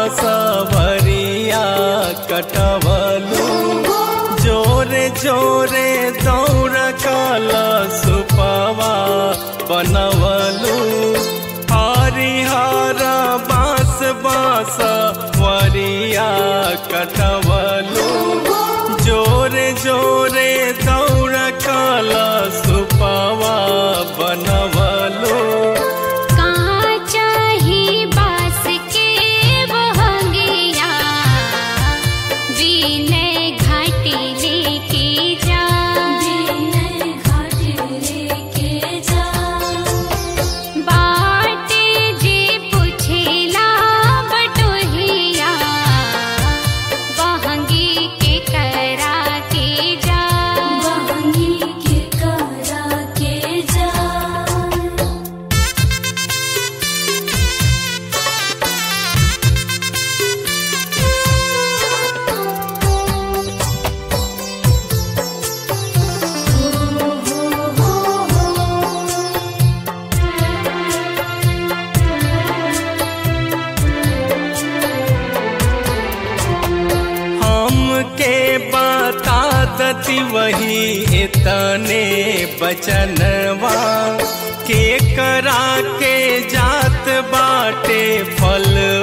बसवरिया कटवलू जोरे जोरे दौड़ कल सुपवा बनवलू हरिहर बास बास वरिया कटवलू जोरे जोरे दौड़ कल सुपवा बनवलू कहाँ चाही बास के बहंगिया विनय घाटी लेके जा विनय घाट लेके जा बाटे जे पुछेला बटोहिया बहंगी के करा के जा बहंगी के करा के जा हमके बता दती वही इतने बचनवा के करा के जात बाटे फल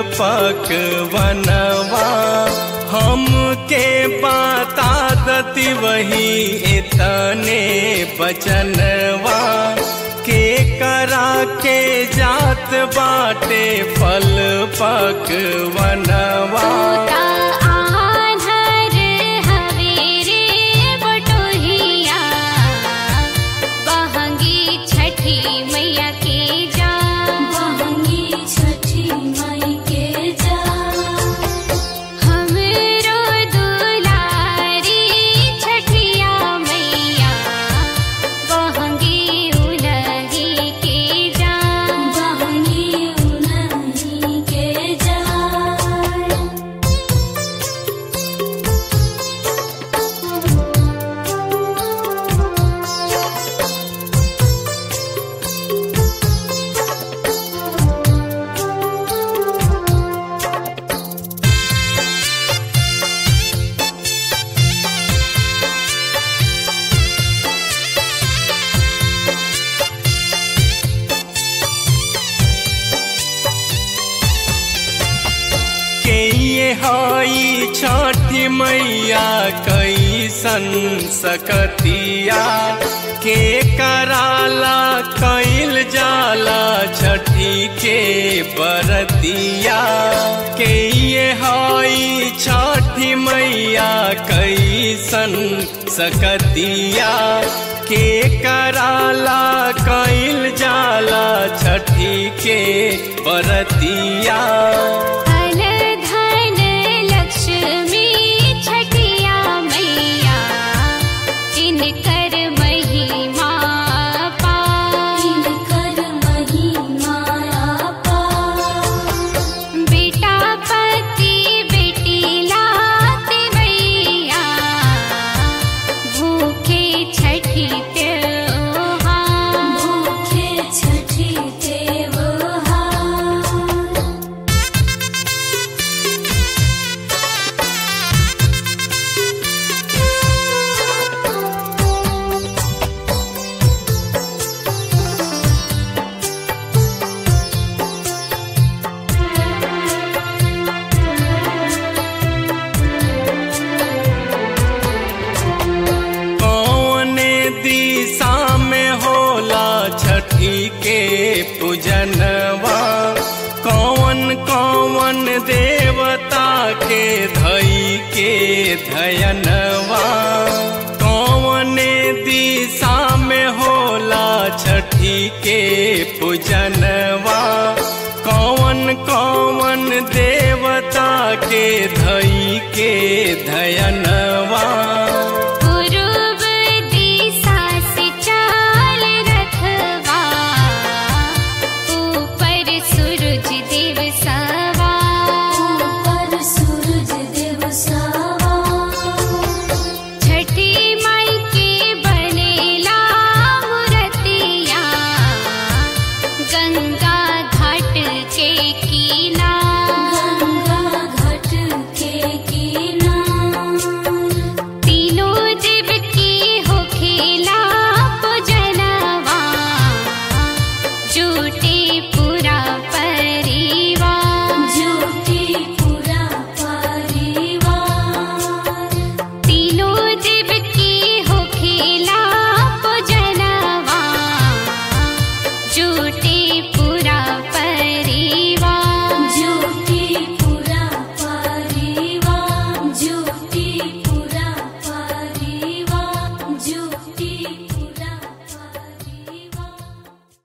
पकवनवा हमके बता दती वही इतने बचनवा के करा के जात बाटे फल पकवनवा का आन्हर हवेरे बटोहिया बहंगी छठी मैया के जा बहंगी छठी माई के जा हमरो दुलारी छठिया मैया बहंगी उलही के जा बहंगी उन्हीं के जा के ये हई छठी मैया कैसन सकतिया के कराला कैल जाला छठी के बरतिया के ये हई छठी मैया कैसन सकतिया के कराला कैल जाला छठी के बरतिया धन धन लक्ष्मी छठिया मैया इनकर महिमा पा इनकर महिमा पा बेटा पति बेटी लाते मैया भूखे छठी त्योहार भूखे छठी त्योहार कौने दिशा में होला छठी के पूजनवा कौन कौन देवता के धई के धयनवा कौने दिशा में होला छठी के पूजनवा कौन कौन देवता के धई के धयनवा पूर्व दिशा से चाल रखवा ऊपर सूरज देव सवा ऊपर सूरज देव सवा छठी माई के बनेला मूर्तिया गंगा घाट के किनार गंगा की